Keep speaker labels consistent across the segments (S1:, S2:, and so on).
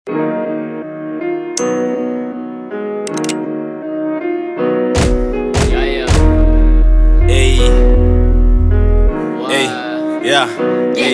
S1: Yeah, yeah.
S2: Hey, hey,
S1: Wow.
S2: yeah, hey,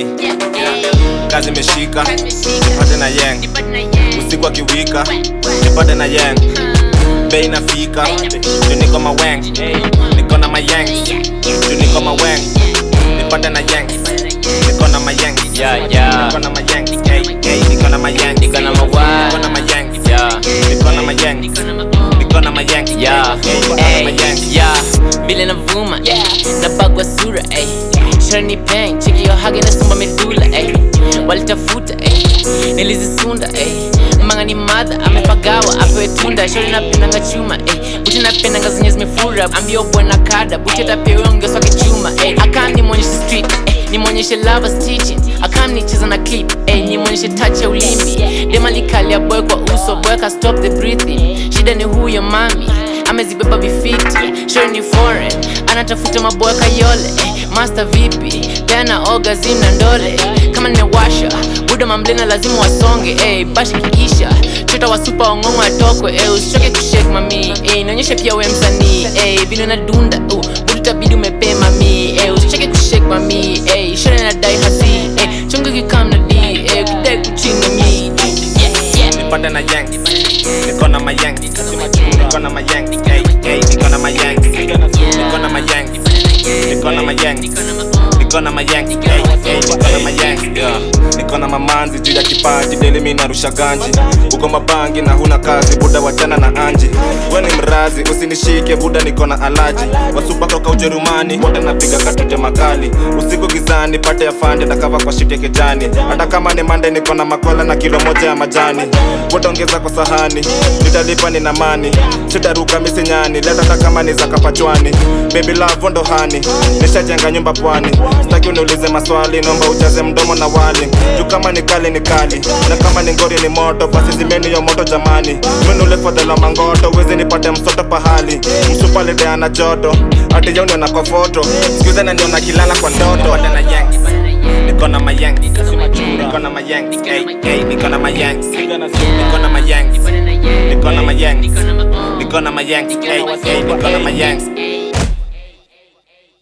S2: kazi imeshika pate na yang usiku akiwika nipate na yang bei inafika juu niko maweng niko na mayang juu niko maweng nipate na yang niko na mayang
S1: Yeah, yeah.
S2: niko na mayang hey, hey, niko na mayang
S1: Niko na mawang.
S2: niko na mayang
S1: Yeah.
S2: niko na mayang niko na mayang
S1: Yeah,
S2: hey, niko na
S1: hey,
S2: mayang
S1: yeah. Vile navuma, eh. Napagwa sura, eh. Shani peng, cheki yo hagi na sumba medula, eh. Walitafuta, eh. Nilizisunda, eh. Manga ni madha, amepagawa, apewe tunda Shori napendanga chuma, eh. Buti napendanga zenye zimefura Ambio bwana kada, buti atapewe ongezo kichuma, eh. Akam nimwonyeshe street, eh. Nimwonyeshe lovers teaching Akam nicheza na clip, eh. Nimwonyeshe touch ya ulimi Dema likalia boy kwa uso, boy ka stop the breathing Shida ni huyo mami amezibeba vifiti shori ni foreign anatafuta maboya kayole eh, master vipi peana orgasm na ndole kama nimewasha buda mamlena lazima wasonge eh, bashi kiisha chota wasupa wang'ong'o atokwe eh, usichoke kushake mami eh, naonyesha pia we msanii eh, vile na dunda uh, budu tabidi umepee mami eh, usichoke kushake mami eh, shori nadai hasi eh, chungu kikam na di eh, ukidai kuchinga mi yeah, yeah.
S2: nipate na yang niko na mayang niko na mayang hey, hey, niko na mayang niko na mayang niko na mayang niko na mayang hey, hey, niko na mayang yeah. niko na mamanzi juu ya kipaji deli mi narusha ganji uko mabangi na huna kazi buda wachana na anji we ni mrazi usinishike buda niko na alaji wasupa toka ujerumani wote napiga katute makali usiku gizani pate ya fande takava kwa shite kejani hata kama ni mande niko na makola na kilo moja ya majani wote ongeza kwa sahani nitalipa nina mani sitaruka misinyani leta hata kama ni za kapachwani baby love ndo hani nishajenga nyumba pwani sitaki uniulize maswali naomba ujaze mdomo na wali juu kama ni kali ni kali na kama ni ngori ni moto basi zimeni yo moto jamani mwenule fadhela mangoto wezi nipate msoto pahali msupalideana joto ati yauniona kwa foto skuize naniona kilala kwa ndoto Pate na yang niko na mayang niko na mayang hey, hey, niko na mayang niko na mayang niko na mayang niko na mayang hey, hey, niko na mayang